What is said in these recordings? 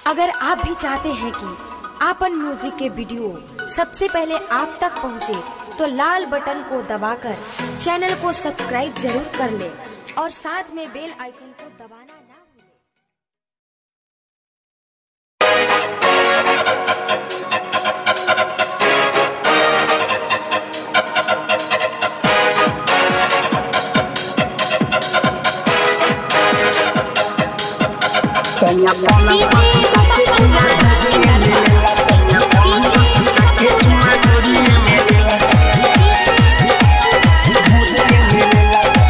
अगर आप भी चाहते हैं कि आपन म्यूजिक के वीडियो सबसे पहले आप तक पहुंचे, तो लाल बटन को दबाकर चैनल को सब्सक्राइब जरूर कर ले और साथ में बेल आइकन को दबाना ना भूलें। सैया पलंग पर के चुमा ढोरिए मेरे सैया पलंग पर के चुमा ढोरिए मेरे ढोरिए मेरे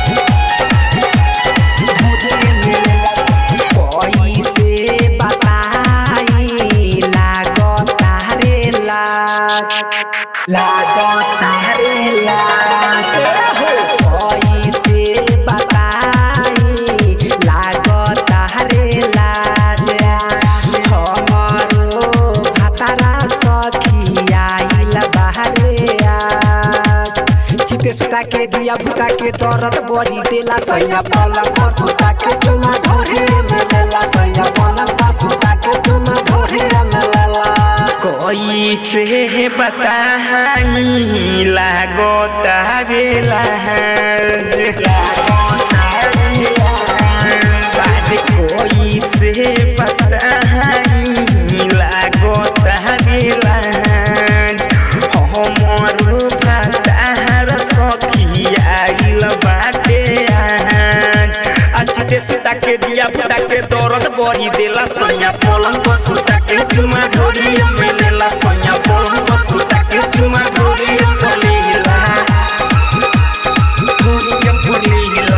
ढोरिए मेरे कोई से बताई लागो तारे लाग लागो तारे लाग हो कोई से बताई लागो तारे लाग हमरो भातारा सखियाइल बाहरे आग चिते सुता के दिया भूता के दर्द बड़ी देला सैया पलंग पर सुता के चुमा ढोरे में लेला सैया पलंग पर सुता के चुमा ढोरे में लेला कोई से बताई लागो तावेला बाद कोई से बताई लागो तावेला हमर भातार सखियाइल बाटे आज अचते सुता के दिया फुटा के दर्द बड़ी देला सैया पलंग पर सुता के चुमा ढोरी में लेला सैया पलंग पर सुता के चुमा ढोरी में लेला ढोरी में लेला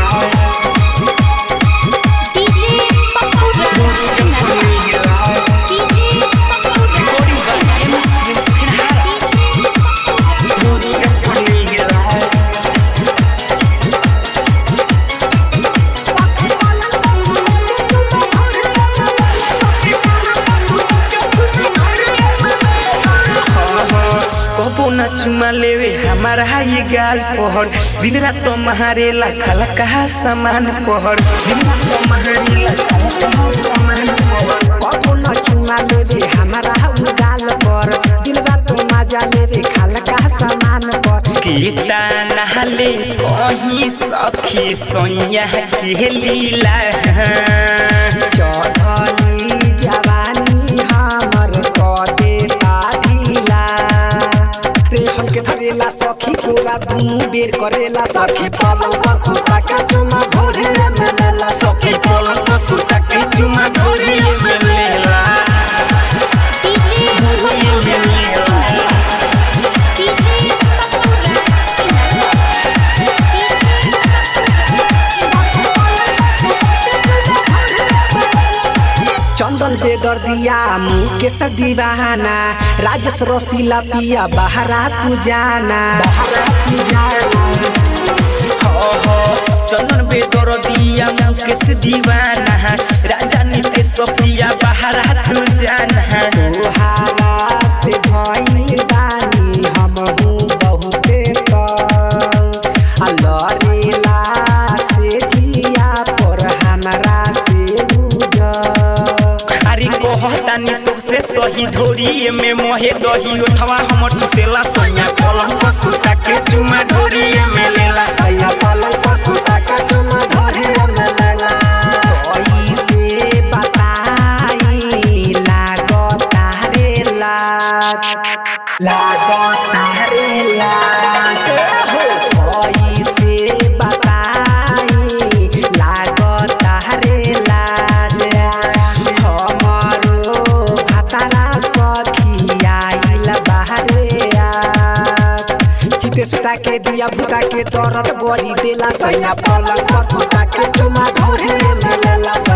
डीजे पप्पू ढोरी में लेला डीजे पप्पू रिकॉर्डिंग कर एमएस प्रिंस फिनहारा ढोरी में लेला कबो न चुमा लेवे हमारा ये गाल पहर दिन रात तो महारेला खाला कहा सामान पहर दिन रात तो महारेला खाला कहा सामान पहर कबो न चुमा लेवे हमारा उगाल पर दिन रात मजा लेवे खाल का सामान पर गीता नहले कहीं सखी सोया के लीला चढ़ली जवानी हमर कदे ताधिला रे हमके धरेला सखी पूरा दुनू बेर करेला सखी पलंग पर सुता के चुमा भोरे में लेला सखी पलंग पर सुता के चुमा ढोरी में लेला डीजे ढोरी में लेला डीजे पप्पू चंदन बेदर्दिया मुकेश दीवाना राजेश रसीला पिया बहरा तू जाना बहरा तू जाना चंदन बेदर दिया मुकेश दीवाना राजा नीते सफिया बाहर तू जाना तोहारा से भइल बानी हमहू बहुते तंग आ लड़ेला से जिया पर हमरा से बुझ अरे कहतानी तो से सही ढोरी में मोहे दही उठवा हमर तुसेला सैया पलंग पर सुता के चुमा ढोरी में लेला सैया पलंग पर सुता के तुम धरे में लेला कोई से बताई लागो तारे लाग लागो तारे लाग हो कोई से बताई लागो तारे लाग हमरो भातारा सखियाइल बाहरे आग चिते सुता के दिया भूता के दर्द बड़ी देला सैया पलंग पर सुता के चुमा ढोरे में लेला